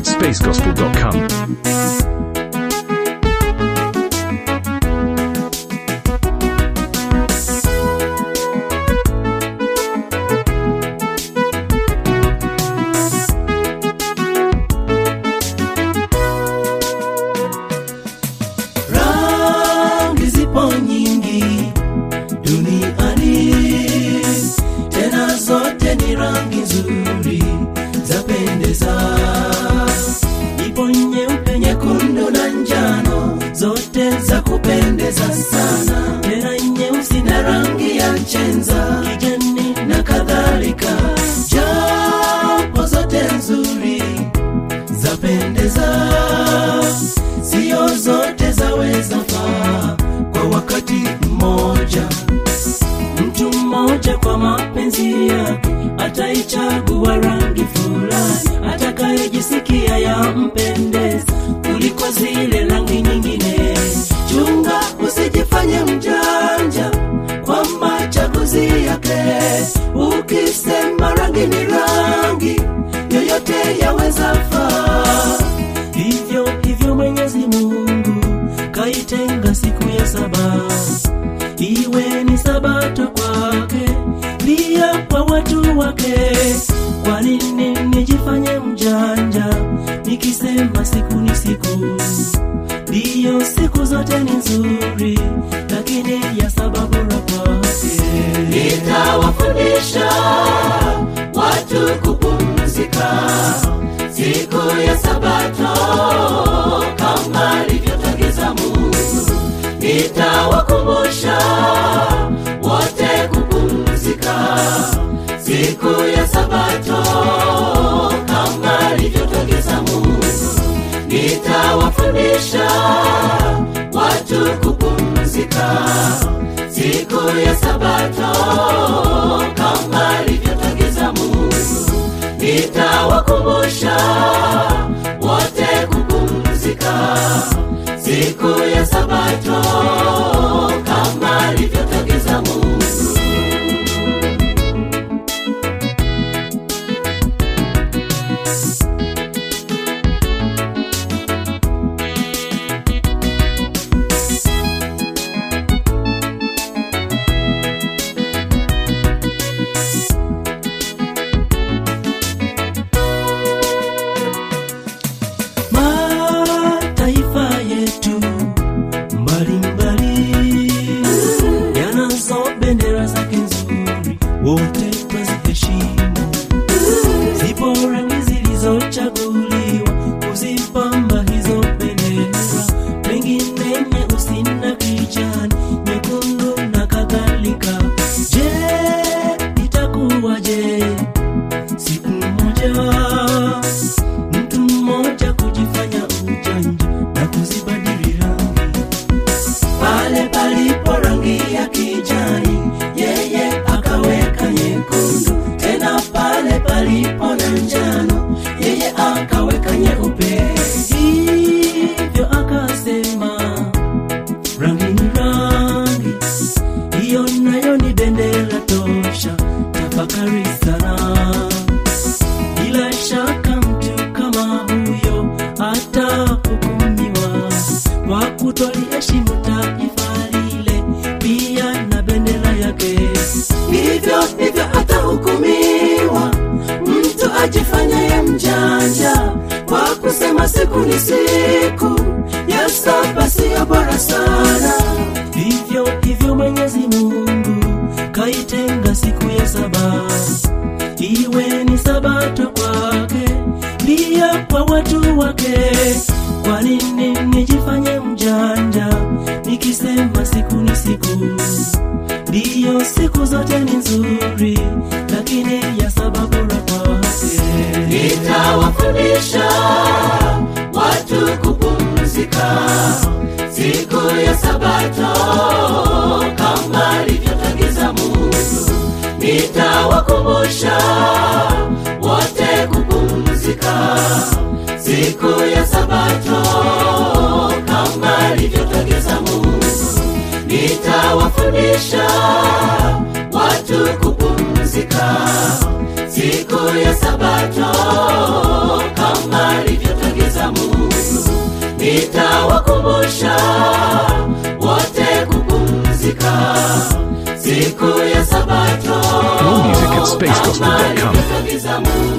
at spacegospel.com. rangi zipo nyingi duniani tena zote ni rangi nzuri zapendeza ipo nyeupe nyekundu na njano zote za kupendeza sana tena nyeusi na rangi ya chenza kijani na kadhalika japo zote nzuri zapendeza sio zote zaweza faa kwa wakati mmoja mtu mmoja kwa mapenzi yake ataichagua rangi fulani atakayejisikia yampendeza kuliko zile rangi nyingine chunga usijifanye mjanja kwa machaguzi yake ukisema rangi ni rangi yoyote yaweza faa hivyo hivyo mwenyezi mungu kaitenga siku ya saba iwe ni sabato kwake pia kwa watu wake kwa nini nijifanye mjanja nikisema siku ni siku ndiyo siku zote ni nzuri lakini ya sababu bora kwake nitawafundisha watu kupumzika siku ya sabato kama alivyotagiza mungu nitawakumbusha wote kupumzika siku ya sabato kama alivyotagiza mungu nitawafundisha watu kupumzika siku ya sabato kama alivyotagiza mungu nitawakumbusha wote kupumzika siku ya sabato kama alivyotagiza mungu mataifa yetu mbalimbali yanazo bendera zake nzuri wote twaziheshimu zipo rangi zilizochaguliwa kuzipamba hizo bendera pengine nyeusi na kijani nyekundu na kadhalika je itakuwaje siku moja mtu mmoja kujifanya ujanja na kuzibadili rangi pale palipo rangi ya kijani yeye akaweka nyekundu tena pale palipo na njano yeye akaweka nyeupe hivyo akasema rangi ni rangi hiyo nayo ni bendera tosha tafakari sana bila shaka mtu kama huyo atahukumiwa kwa kutoliheshimu taifa lile pia na bendera yake hivyo hivyo atahukumiwa mtu ajifanyaye mjanja kwa kusema siku ni siku ya saba siyo bora sana hivyo hivyo mwenyezi mungu kaitenga siku ya saba iwe ni sabato kwake pia kwa watu wake kwa nini nijifanye mjanja nikisema siku ni siku ndiyo siku zote ni nzuri lakini ya sababu bora kwake nitawafundisha watu kupumzika siku ya sabato kama alivyotagiza mungu nitawakumbusha wote kupumzika siku ya sabato kama alivyotagiza mungu nitawafundisha watu kupumzika siku ya sabato kama alivyotagiza nitawakumbusha wote kupumzika siku ya sabato More music at spacegospel.com. kama alivyoagiza Mungu.